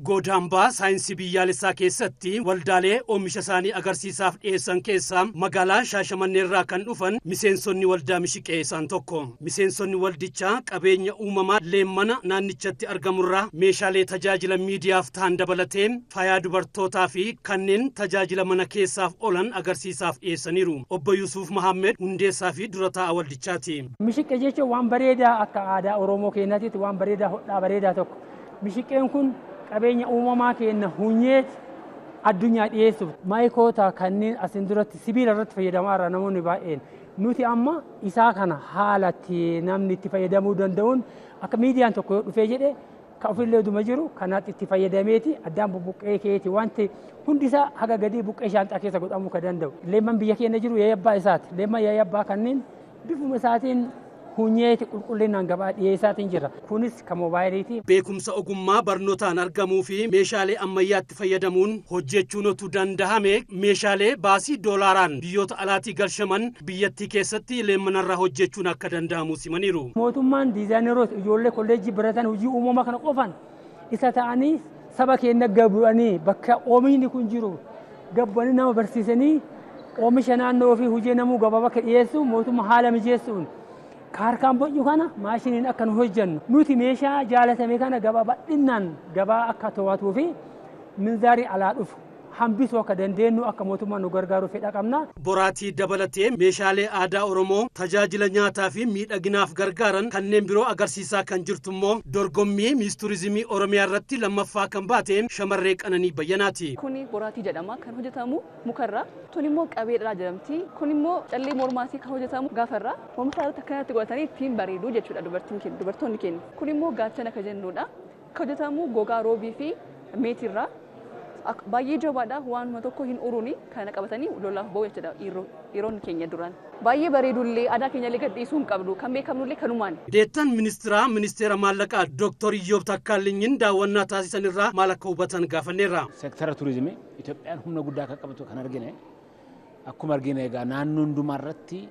Goodaambaa saayinsii biyyaalessaa keessatti waldaalee oomisha isaanii agarsiisaaf dhiyeessan keessaa magaalaa Shaashamanneerraa kan dhufan miseensonni waldaa Mishiqee isaan tokko. Miseensonni waldichaa qabeenya uumamaa leemmana naannichatti argamurraa meeshaalee tajaajila miidiyaaf ta'an dabalatee faayaa dubartootaa fi kanneen tajaajila mana keessaaf oolan agarsiisaaf dhiyeessaniiru. Obbo Yusuuf Mahammed hundeessaa fi dura taa'aa waldichaati. Mishiqee jechuun waan bareedaa akka aadaa Oromoo keenyaatti waan bareedaa hodhaa bareedaa tokko. Mishiqeen kun qabeenya uumamaa keenya hunyeet addunyaa dhiyeessuuf maayikoota kanneen asin duratti sibiila irratti fayyadamaa irra namoonni baay'een nuti amma isaa kana haalatti namni itti fayyadamuu danda'uun akka miidiyaan tokko yoo dhufee jedhe kan ofillee duma jiru kanaatti itti fayyadameeti addaan bubuqqee keeti wanti hundisaa haga gadii buqqee shaanxaa keessa godhamuu kan danda'u. Leemman biyya keenya jiru yaayabbaa isaati. Leemman yaayabbaa kanneen bifuma isaatiin hunyeeti qulqullinaan gabaa dhiyeessaatiin jira. Kunis kan moobaayiliiti. Beekumsa ogummaa barnootaan argamuu fi meeshaalee ammayyaatti fayyadamuun hojjechuun otuu dandahame meeshaalee baasii doolaaraan biyyoota alaatii galchaman biyyattii keessatti leemmanarraa hojjechuun akka danda'amu simaniiru. Mootummaan diizaayineroota ijoollee kolleejjii baratan hojii uumamaa kana qofan isa ta'anii saba keenya gabu'anii bakka oomishni kun jiru gabbanii nama barsiisanii oomisha naannoo fi hojii namuu gabaa bakka dhiyeessu mootummaa haala mijeessuun kaarkaan bocu kana maashiniin akka nu hojjennu nuti meeshaa jaalatame kana gabaa bal'inaan gabaa akka to'atuu fi minzaarii alaa dhufu hambisuu akka dandeenyu akka mootummaan nu gargaaru fedha qabna. Boraatii dabalatee meeshaalee aadaa Oromoo tajaajila nyaataa fi miidhaginaaf gargaaran kanneen biroo agarsiisaa kan jirtu immoo dorgommii miis turizimii Oromiyaa irratti lammaffaa kan baate shamarree Qananii Bayyanaati. Kuni boraatii jedhama kan hojjetamu mukarraa. Tun immoo qabeedhaa jedhamti. Kun immoo callee mormaatii kan hojjetamu gaafarraa. Oomisha irratti akkanatti godhatanii ittiin bareeduu jechuudha dubartoonni keenya. Kun immoo gaachana kan jennudha. Kan hojjetamu gogaa roobii fi meetiirraa. baay'ee jabaadha waanuma tokko hin uruuni kana qabatanii lolaaf ba'u jechuudha dhiironni keenya duraan. Baay'ee bareedullee aadaa keenyallee gadhiisuu hin qabnu kan beekamnullee kanumaan. Deettan ministiraa ministeera maallaqaa Dooktor Iyyoob Takkaalinyiin daawwannaa taasisan irraa maal akka hubatan gaafanneerra. Seektara turizimii Itoophiyaan humna guddaa akka qabatu kan argine akkuma argine egaa naannoo hundumaa irratti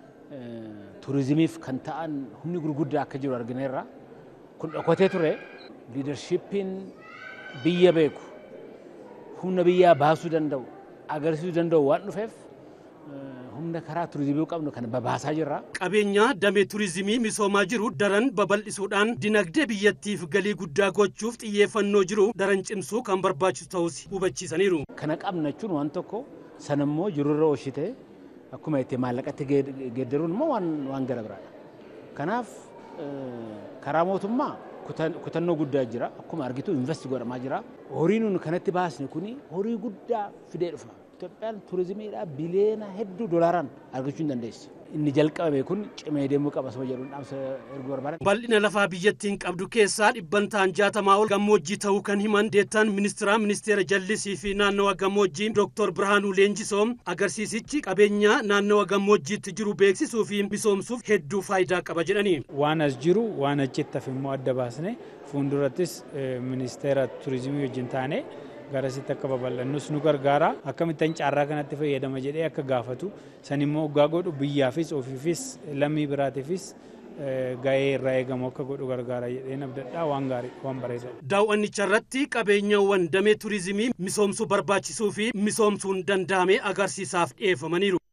turizimiif kan ta'an humni gurguddaa akka jiru argineerra. Kun dhokatee ture liidarshiippiin biyya beeku humna biyyaa baasuu danda'u agarsiisuu danda'u waan dhufeef humna karaa turizimii qabnu kan babaasaa jirra. Qabeenya damee turizimii misoomaa jiru daran babal'isuudhaan dinagdee biyyattiif galii guddaa gochuuf xiyyeeffannoo jiru daran cimsuu kan barbaachisu ta'us hubachiisaniiru. Kana qabna jechuun waan tokko sanammoo jirurra oolchitee akkuma itti maallaqatti geeddaruun immoo waan gara biraadha. Kanaaf karaa mootummaa kutannoo guddaa jira akkuma argitu invest godhamaa jira horii nun kanatti baasne kuni horii guddaa fidee dhufa Itoophiyaan turizimiidhaa biliyeena hedduu doolaaraan argachuu hin dandeessi. Inni jalqabame kun cimee deemuu qaba saba jedhuun dhaamsa erguu barbaadan. Bal'ina lafaa biyyattiin qabdu keessaa dhibbantaan jaatamaa ol gammoojjii ta'uu kan himan deettaan ministiraa ministeera jallisii fi naannawa gammoojjii Dr. Birhaanuu Leenjisoo agarsiisichi qabeenya naannawa gammoojjiitti jiru beeksisuu fi misoomsuuf hedduu faayidaa qaba jedhani. Waan as jiru waan achitti hafe immoo adda baasne fuuldurattis ministeera turizimii wajjin taane garasitti akka babal'annus nu gargaara akkamittan caarraa kanatti fayyadama jedhee akka gaafatu san immoo waggaa godhu biyyaafis ofiifis lammii biraatiifis ga'ee irraa eegamu akka godhu gargaara jedhee nabdadhaa waan gaarii waan bareeda. Daawwannicha irratti qabeenyawwan damee turizimii misoomsuu barbaachisuu fi misoomsuun danda'ame agarsiisaaf dhiyeeffamaniiru.